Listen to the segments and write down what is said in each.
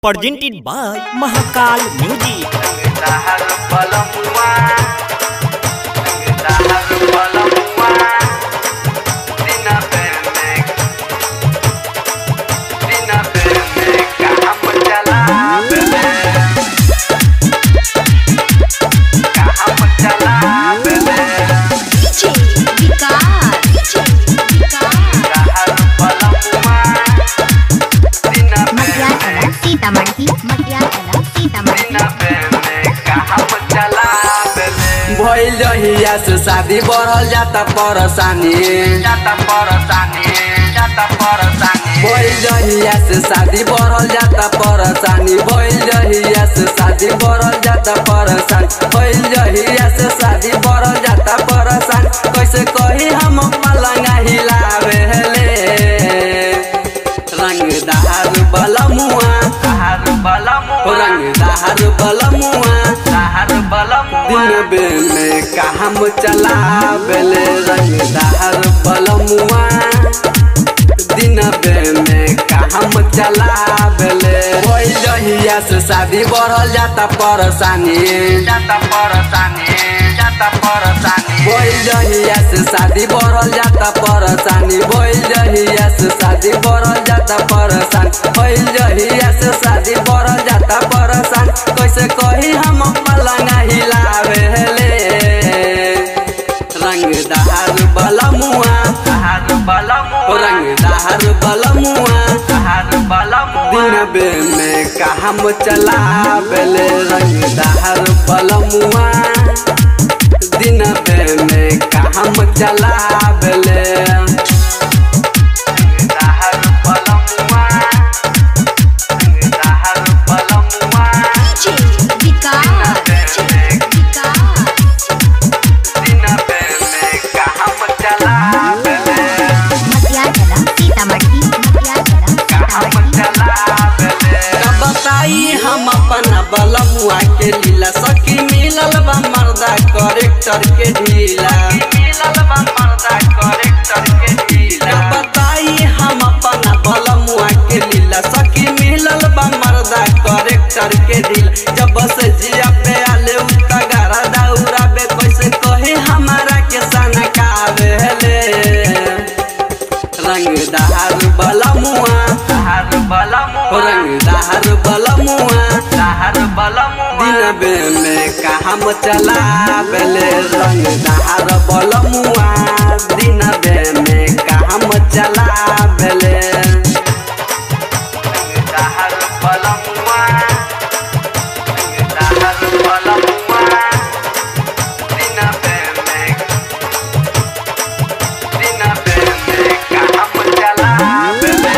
presented by Mahakal Music. Dahar Palamua Dahar Palamua Dina Benek Dina Benek Kaham Jala Benek Kaham Jala Benek DJ Vicar, DJ Vicar. Dahar Palamua Dina मटियाला Benek Sitamarhi मटियाला Sitamarhi Dina Benek Kaham Jala Benek भइल जहिया से शादी बढ़ल जाता परेशानी जाता परसानी जाता परसानी भइल जहिया से शादी बढ़ल जाता परेशानी भइल जहिया से शादी बढ़ल जाता परेशान भइल जहिया से शादी बढ़ल जाता परेशान कैसे कही हम पलंगा हिलावे ले रंगदार बलमुआ दहर बलमुआ रंगदार बलमुआ दहर बलमुआ दिन बे में काम चलावेले रंगदार बलमुआ दिन बे में काम चलावेले कोई जहिया से शादी बढ़ल जाता परेशानी जाता परसानी जाता परसानी कोई जहिया से शादी बढ़ल जाता परेशानी भइल जहिया से शादी बढ़ल जाता परेशान भइल जहिया से शादी बढ़ल जाता परेशान कैसे कही हम पलंगा हिलावे ले रंगदार बलमुआ दहर बलमुआ रंगदार बलमुआ दहर बलमुआ दिन बे में काम चलावेले रंगदार बलमुआ दिन बे में काम चलावेले दहर बलमुआ दहर बलमुआ DJ Vicar, DJ Vicar. दिन पे में काम चला बेले मटियाला सीतामढ़ी मटियाला काम सीतामढ़ी चला बेले का बताई हम अपन बलमुआ के लीला सखी मिलल बा मर्दा करेक्टर के ढीला मिलल बा मर्दा करेक्टर के का ढीला बताई हम अपन बलमुआ के लीला सखी मिलल बा मर्दा करेक्टर के ढीला जब से जिया पे आले उता गारा दौरा बे कैसे कहे हमारा के सनकावे ले रंगदार बलमुआ दहर बलमुआ रंगदार बलमुआ दहर बलमुआ दिन बे में काम चलावेले रंगदार बलमुआ दिन बे में काम चलावेले दहर बलमुआ दहर बलमुआ दिन पे में दिन पे में काम चला बेले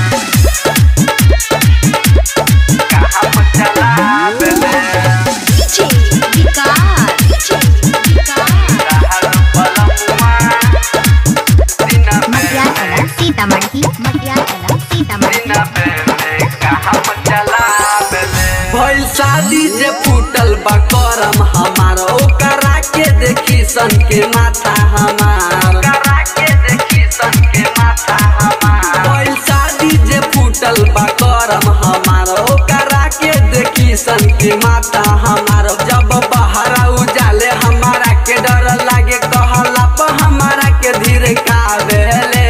काम चला बेले DJ Vicar, DJ Vicar. दहर बलमुआ दिन पे मटियाला सीतामढ़ी मटियाला सीतामढ़ी दिन पे में काम चला बेले भइल शादी जे फूटल बा करम हमार ओकरा के देखी सन के माथा हमार करा के देखी सन के माथा हमार भइल शादी जे फूटल बा करम हमार ओकरा के देखी सन के माता हमार जब बहरा उजाले हमारा के डर लागे कहला पर हमारा के धीरे कावेले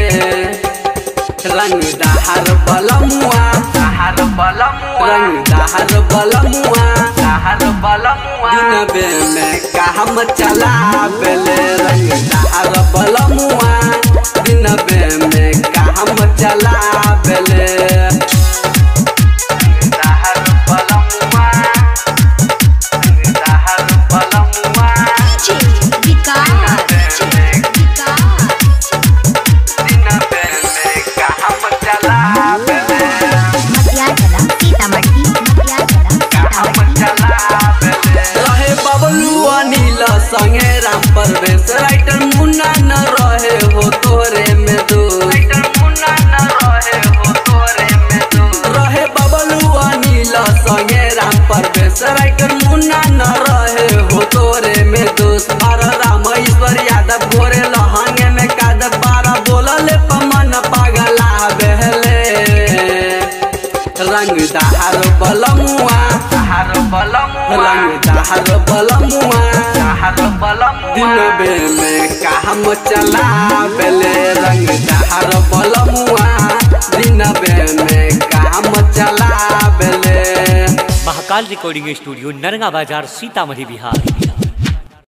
रंगदार बलमुआ दहर बलमुआ रंगदार बलमुआ दहर बलमुआ दिन बे में काम चलावेले रंगदार बलमुआ दिन बे में काम चलावेले दहर बलमुआ दहर बलमुआ DJ Vicar, DJ Vicar. दिन पे में काम चला बेले मटियाला सीतामढ़ी मटियाला काम सीतामढ़ी चला बेले रहे बबलू अनिल संगे राम परवेश राइटर मुन्ना न रहे हो तोरे में दो राइटर मुन्ना न रहे हो तोरे में तू रहे बबलू अनिल संगे राम परवेश राइटर मुन्ना न रहे हो तोरे में दोस्त और राम ईश्वर यादव गोरे लहंगे में काद बारह बोलले पमन पगला बहले रंगदार दहार बलमुआ हर बलमुआ रंग दहार बलमुआ हर बलमुआ दिनबे में काम चला बेले रंग दहार बलमुआ दिनबे में काम चला बेले महाकाल रिकॉर्डिंग स्टूडियो नरगा बाजार सीतामढ़ी बिहार